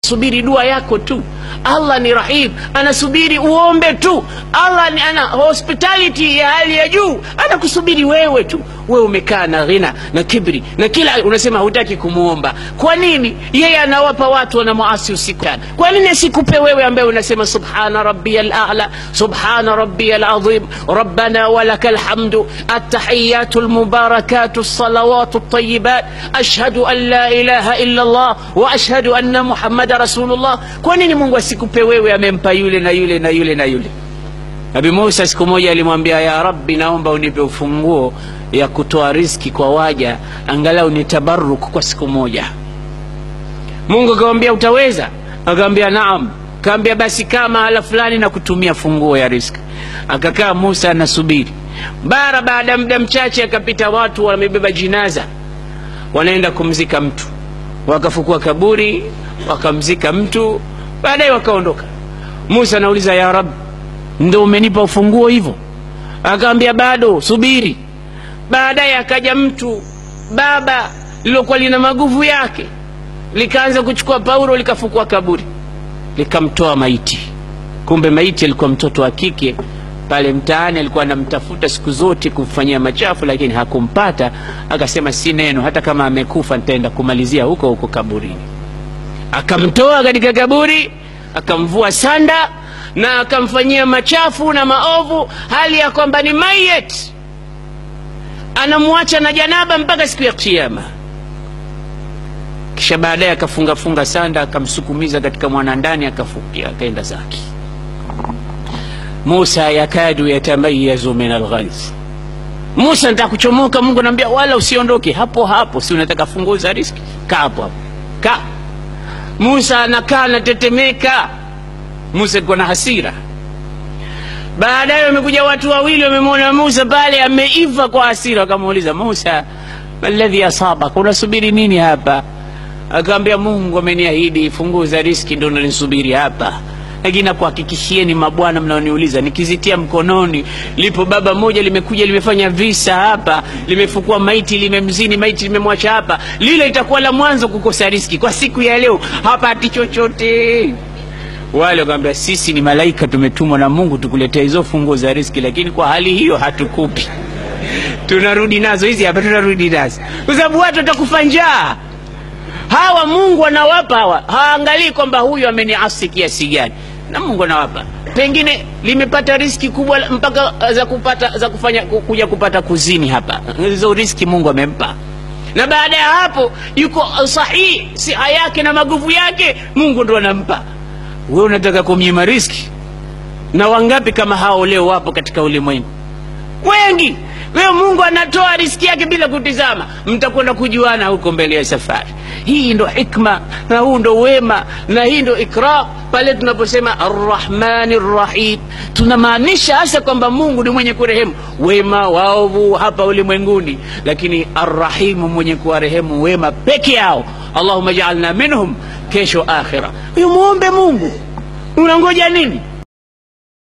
subiri dua yako tu allah ni rahim anasubiri uombe tu allah ni ana hospitality ya hali ya juu anakusubiri wewe tu wewe umekaa na ghina na kibri na kila unasema hutaki kumwomba kwa nini yeye anawapa watu wanamuasi usiku kwa nini asikupe wewe ambaye unasema subhana rabbiya lala subhana rabbiya lazim rabbana walaka lhamdu attahiyatu lmubarakatu lsalawatu ltayibat ashhadu an la ilaha illa llah wa ashhadu anna muhammada rasulullah kwa nini mungu asikupe wewe amempa yule na yule na yule na yule nabi musa siku moja alimwambia ya rabbi naomba unipe ufunguo ya kutoa riski kwa waja angalau ni tabaruk kwa siku moja mungu akamwambia utaweza akamwambia naam kaambia basi kaa mahala fulani na kutumia funguo ya riski akakaa musa anasubiri bara baada ya muda mchache akapita watu wamebeba jinaza wanaenda kumzika mtu wakafukua kaburi wakamzika mtu baadaye wakaondoka musa anauliza ya rab ndo umenipa ufunguo hivyo akaambia bado subiri baadaye akaja mtu baba lilokuwa lina maguvu yake likaanza kuchukua paulo likafukua kaburi likamtoa maiti kumbe maiti alikuwa mtoto wa kike pale mtaani alikuwa anamtafuta siku zote kumfanyia machafu lakini hakumpata akasema si neno hata kama amekufa nitaenda kumalizia huko huko kaburini akamtoa katika kaburi akamvua sanda na akamfanyia machafu na maovu hali ya kwamba ni mayet anamwacha na janaba mpaka siku ya kiama kisha baadaye akafungafunga sanda akamsukumiza katika mwanandani akafukia akaenda zake musa yakadu yatamayazu min alghaiz musa nataka kuchomoka mungu anaambia wala usiondoke hapo hapo si unataka funguo za riski kaa hapo hapo kaa musa anakaa anatetemeka musa alikuwa na hasira baadaye wamekuja watu wawili wamemwona musa pale ameiva kwa hasira wakamuuliza musa maladhi asabak unasubiri nini hapa akaambia mungu ameniahidi funguo za riski ndo nanisubiri hapa lakini nakuhakikishieni mabwana mnaoniuliza nikizitia mkononi lipo baba moja limekuja limefanya visa hapa limefukua maiti limemzini maiti limemwacha hapa lile itakuwa la mwanzo kukosa riski kwa siku ya leo hapati chochote wale wakaambia sisi ni malaika tumetumwa na mungu tukuletea hizo funguo za riski lakini kwa hali hiyo hatukupi tunarudi nazo hizi hapa tunarudi nazo kwa sababu watu watakufa njaa hawa mungu anawapa hawa haangalii kwamba huyu ameniasi kiasi gani na mungu anawapa pengine limepata riski kubwa mpaka za kupata za kufanya kuja kupata kuzini hapa hizo riski mungu amempa na baada ya hapo yuko sahihi siha yake na maguvu yake mungu ndo anampa we unataka kumnyima riski na wangapi kama hao leo wapo katika ulimwengu wengi leo mungu anatoa riski yake bila kutizama mtakwenda kujuana huko mbele ya safari hii ndo hikma na huu ndo wema na hii ndo ikram pale tunaposema arrahmani rrahim tunamaanisha hasa kwamba mungu ni mwenye kurehemu wema waovu hapa ulimwenguni lakini arrahimu mwenye kuwarehemu wema peke yao allahuma jaalna minhum kesho akhira huyu muombe mungu unangoja nini